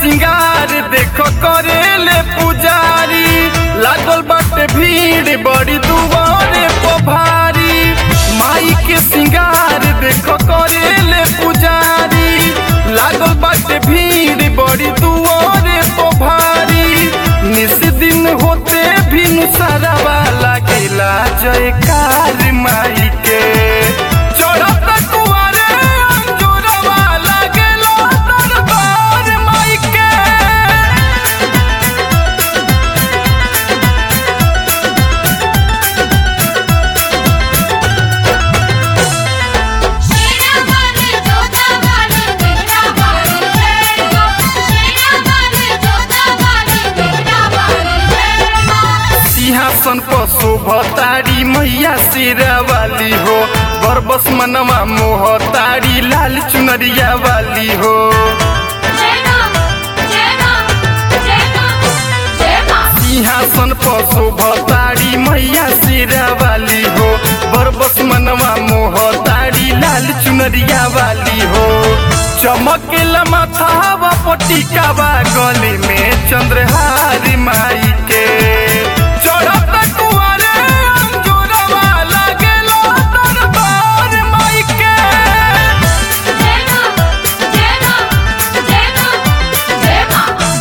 सिंगार देखो करेले पुजारी लागल बाटे भीड़ बड़ी दुआरे पर भारी माई के सिंगार देखो करेले पुजारी लागल बाटे भीड़ बड़ी दुआरे पर भारी निस दिन होते भी नुसारावा लागेला जयकार माई के चढ़त कुआरे अंजोरवा लागेला दरबार माई के शेरा वाले जोधा वाले तेरा वाले तेरा शेरा वाले जोधा वाले तेरा वाले तेरा सिंहासन पर शोभतारी मैया शेरा वाली हो बरबस मनवा मोहतारी लाल चुनरिया वाली हो जेना जेना जेना जेना सिंहासन पर शोभतारी मैया शेरा वाली हो बरबस मनवा मोहतारी लाल चुनरिया वाली हो चमकेला माथावा पटिकावा गले में चंद्रहार माई के चढ़त कुआरे अंजोरवा लागेला दरबार माई के जेना जेना जेना जेना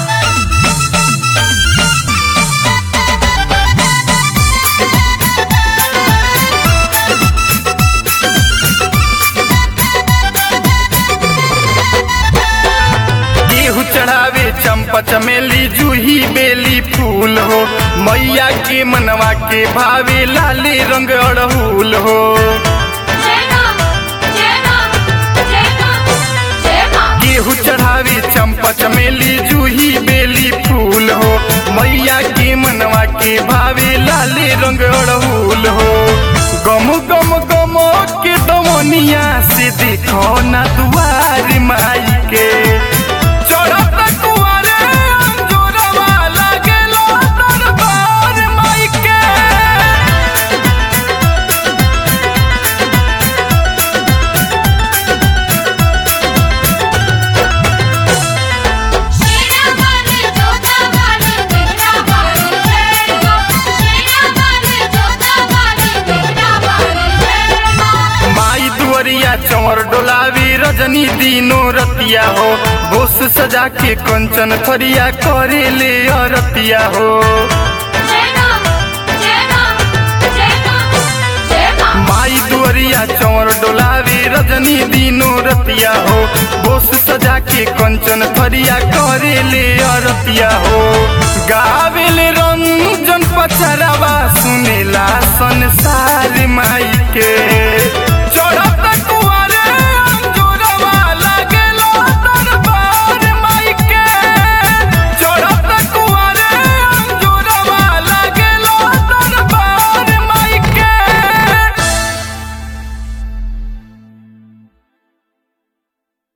गेहूँ चढ़ावे चंपा चमेली जूही बेली फूल हो मैया के मनवा के भावे लाले रंग अड़हुल हो जेना जेना जेना जेना गेहूँ चढ़ावे चंपा चमेली जूही बेली फूल हो मैया के मनवा के भावे लाले रंग अड़हुल हो गम गम गम के दमनिया से देखो ना दुआर माई के चढ़त कुआरे अंजोरवा लागेला दरबार माई के शेरा वाले जोधा वाले तेरा वाले तेरा शेरा वाले जोधा वाले तेरा वाले तेरा माई दुअरिया चंवर डोलावी रजनी दिनो रतिया हो बोस सजा के कंचन थरिया करे ले अरतिया हो जेना जेना जेना जेना माई दुअरिया चंवर डोलावी रजनी दिनो रतिया हो बोस सजा के कंचन थरिया करे ले अरतिया हो गावे ले रंजन पचरावा सुनेला संसार माई के